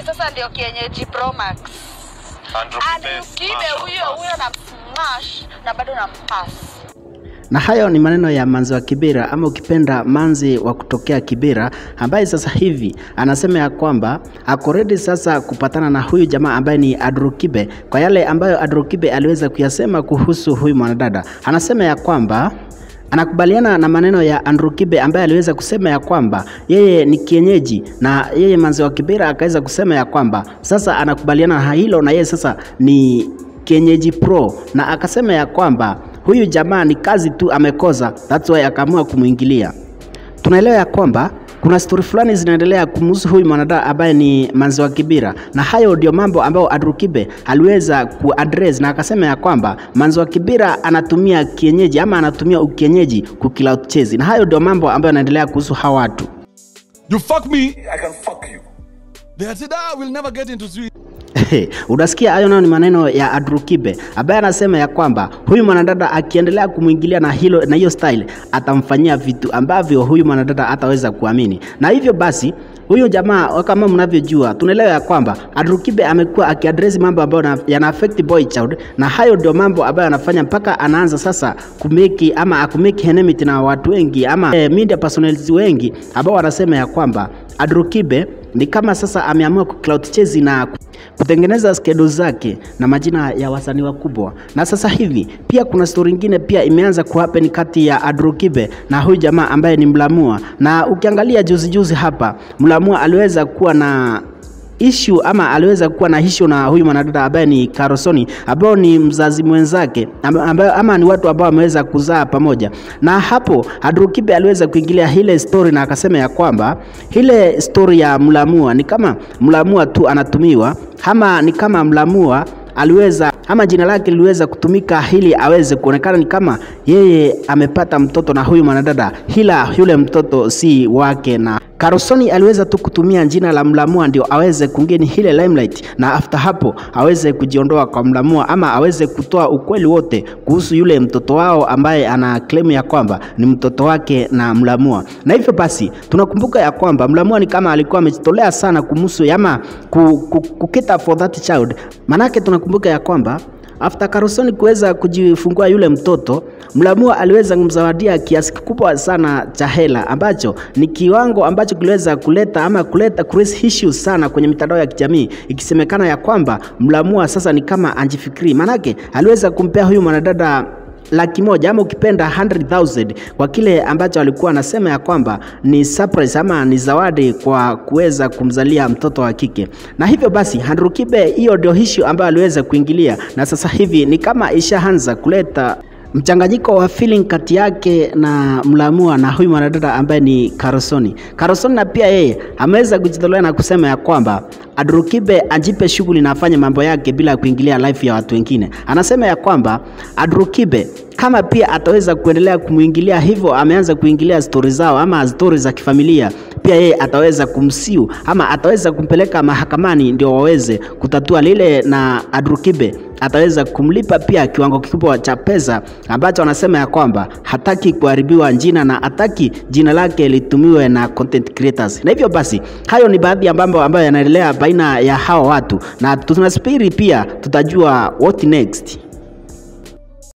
sasa ndio kienyeji Pro Max. Andrew Andrew Kibe, Kibe smash on huyo pass. huyo na smash na bado na pass. Na hayo ni maneno ya Manzi wa Kibera ama ukipenda Manzi wa kutokea Kibera, ambaye sasa hivi anasema ya kwamba ako ready sasa kupatana na huyu jamaa ambaye ni Andrew Kibe kwa yale ambayo Andrew Kibe aliweza kuyasema kuhusu huyu mwanadada. Anasema ya kwamba anakubaliana na maneno ya Andrew Kibe ambaye aliweza kusema ya kwamba yeye ni kienyeji na yeye Manzi wa Kibera akaweza kusema ya kwamba sasa anakubaliana na hilo na yeye sasa ni kienyeji pro na akasema ya kwamba huyu jamaa ni kazi tu amekosa, that's why akaamua kumwingilia. Tunaelewa ya kwamba kuna stori fulani zinaendelea kumhusu huyu mwanadada ambaye ni Manzi wa Kibira, na hayo ndio mambo ambayo Andrew Kibe aliweza kuaddress na akasema ya kwamba Manzi wa Kibira anatumia kienyeji ama anatumia ukienyeji kukila uchezi, na hayo ndio mambo ambayo yanaendelea kuhusu hawa watu. You fuck me, I can fuck you. they had said, ah, we'll never get into street. Unasikia hayo nayo ni maneno ya Andrew Kibe ambaye anasema ya kwamba huyu mwanadada akiendelea kumwingilia na hilo na hiyo style atamfanyia vitu ambavyo huyu mwanadada hataweza kuamini, na hivyo basi huyu jamaa kama mnavyojua, tunaelewa ya kwamba Andrew Kibe amekuwa akiaddress mambo ambayo na- yana affect boy child, na hayo ndio mambo ambayo anafanya mpaka anaanza sasa kumeki ama akumeki enmity na watu wengi ama eh, media personalities wengi ambao wanasema ya kwamba Andrew Kibe ni kama sasa ameamua kuclout chase na kutengeneza schedule zake na majina ya wasanii wakubwa. Na sasa hivi pia kuna story nyingine pia imeanza kuhappen kati ya Andrew Kibe na huyu jamaa ambaye ni Mlamua, na ukiangalia juzi juzi hapa Mlamua aliweza kuwa na issue ama aliweza kuwa na issue na huyu mwanadada ambaye ni Karosoni ambao ni mzazi mwenzake amba- ambayo ama ni watu ambao wameweza kuzaa pamoja. Na hapo Andrew Kibe aliweza kuingilia ile story na akasema ya kwamba ile story ya Mlamua ni kama Mlamua tu anatumiwa ama ni kama Mlamua aliweza ama jina lake liliweza kutumika ili aweze kuonekana ni kama yeye amepata mtoto na huyu mwanadada, ila yule mtoto si wake na Karosoni aliweza tu kutumia jina la Mlamua ndio aweze kungeni ile limelight, na after hapo aweze kujiondoa kwa Mlamua ama aweze kutoa ukweli wote kuhusu yule mtoto wao ambaye ana claim ya kwamba ni mtoto wake na Mlamua. Na hivyo basi tunakumbuka ya kwamba Mlamua ni kama alikuwa amejitolea sana kumhusu ama ku, ku, kukita for that child, manake tunakumbuka ya kwamba After Karosoni kuweza kujifungua yule mtoto, Mlamua aliweza kumzawadia kiasi kikubwa sana cha hela ambacho ni kiwango ambacho kiliweza kuleta ama kuleta crazy issues sana kwenye mitandao ya kijamii, ikisemekana ya kwamba Mlamua sasa ni kama anjifikiri, manake aliweza kumpea huyu mwanadada laki moja ama ukipenda 100,000 kwa kile ambacho alikuwa anasema ya kwamba ni surprise ama ni zawadi kwa kuweza kumzalia mtoto wa kike. Na hivyo basi Andrew Kibe, hiyo ndio issue ambayo aliweza kuingilia, na sasa hivi ni kama ishaanza kuleta mchanganyiko wa feeling kati yake na Mlamua na huyu mwanadada ambaye ni Karosoni. Karosoni na pia yeye ameweza kujitolea na kusema ya kwamba Andrew Kibe ajipe shughuli na afanye mambo yake bila kuingilia life ya watu wengine. Anasema ya kwamba Andrew Kibe kama pia ataweza kuendelea kumwingilia hivyo, ameanza kuingilia stori zao ama stori za kifamilia, pia yeye ataweza kumsiu ama ataweza kumpeleka mahakamani ndio waweze kutatua lile, na Andrew Kibe ataweza kumlipa pia kiwango kikubwa cha pesa ambacho anasema ya kwamba hataki kuharibiwa jina na hataki jina lake litumiwe na content creators. Na hivyo basi, hayo ni baadhi ya mambo ambayo yanaendelea baina ya hawa watu, na tunasubiri pia tutajua what next.